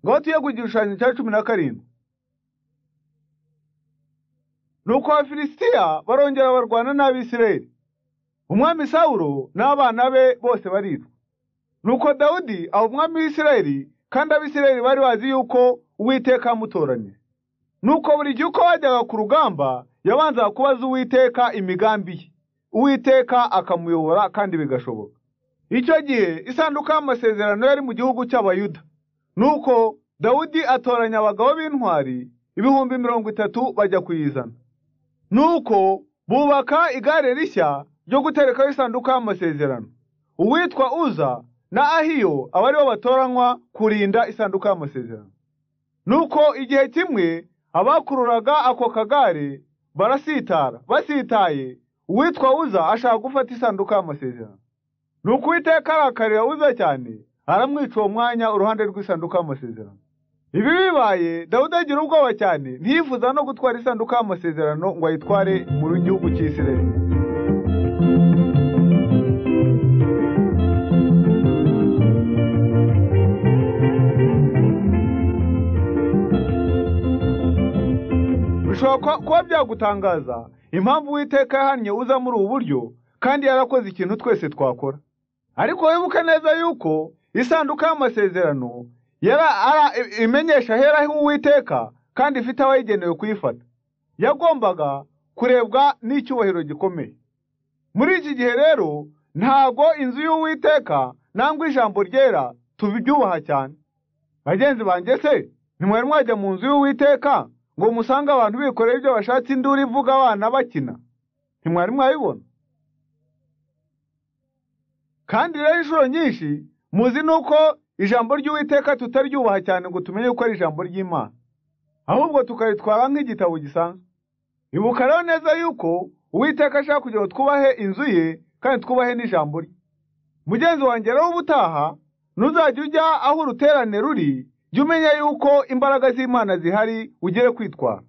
Loti yeguye igishushanyo cya cumi na karindwi nuko abafilisitiya barongera barwana n'abisirayeli umwami sawulo n'abana be bose baricwa nuko dawudi aba umwami w'isirayeli kandi abisirayeli bari bazi yuko uwiteka yamutoraniye nuko buri gihe uko bajyaga ku rugamba yabanzaga kubaza uwiteka imigambi ye uwiteka akamuyobora kandi bigashoboka icyo gihe isanduka y'amasezerano yari mu gihugu cy'abayuda nuko dawudi atoranya abagabo b'intwari ibihumbi mirongo itatu bajya kuyizana nuko bubaka igare rishya ryo guterekaho isanduka y'amasezerano uwitwa uza na ahiyo aba aribo batoranywa kurinda isanduka y'amasezerano nuko igihe kimwe abakururaga ako kagare barasitara basitaye uwitwa uza ashaka gufata isanduka y'amasezerano nuko uwiteka arakarira uza cyane aramwica uwo mwanya uruhande rw'isanduka y'amasezerano ibi bibaye dawudi agira ubwoba cyane ntiyifuza no gutwara isanduka y'amasezerano ngo ayitware mu gihugu cy'isirayeli bishobora kuba- kuba byagutangaza impamvu uwiteka yahannye uza muri ubu buryo kandi yarakoze ikintu twese twakora ariko wibuke neza yuko isanduka y'amasezerano yara ara- i- imenyesha ahera h'uwiteka kandi ifite abayigenewe kuyifata yagombaga kurebwa n'icyubahiro gikomeye muri iki gihe rero ntago inzu y'uwiteka nangwa ijambo ryera tubyubaha cyane bagenzi banjye se ntimwari mwajya mu nzu y'uwiteka ngo musange abantu bikoreye ibyo bashatse induru ivuga abana bakina ntimwari mwabibona kandi rero inshuro nyinshi muzi nuko ijambo ry'uwiteka tutaryubaha cyane ngo tumenye ko ari ijambo ry'imana ahubwo tukaritwara nk'igitabo gisanzwe ibuka rero neza yuko uwiteka ashaka kugira ngo twubahe inzu ye kandi twubahe n'ijambo rye mugenzi wanjye rero ubutaha ntuzajya ujya aho uruterane ruri jya umenya yuko imbaraga z'imana zihari ugere kwitwara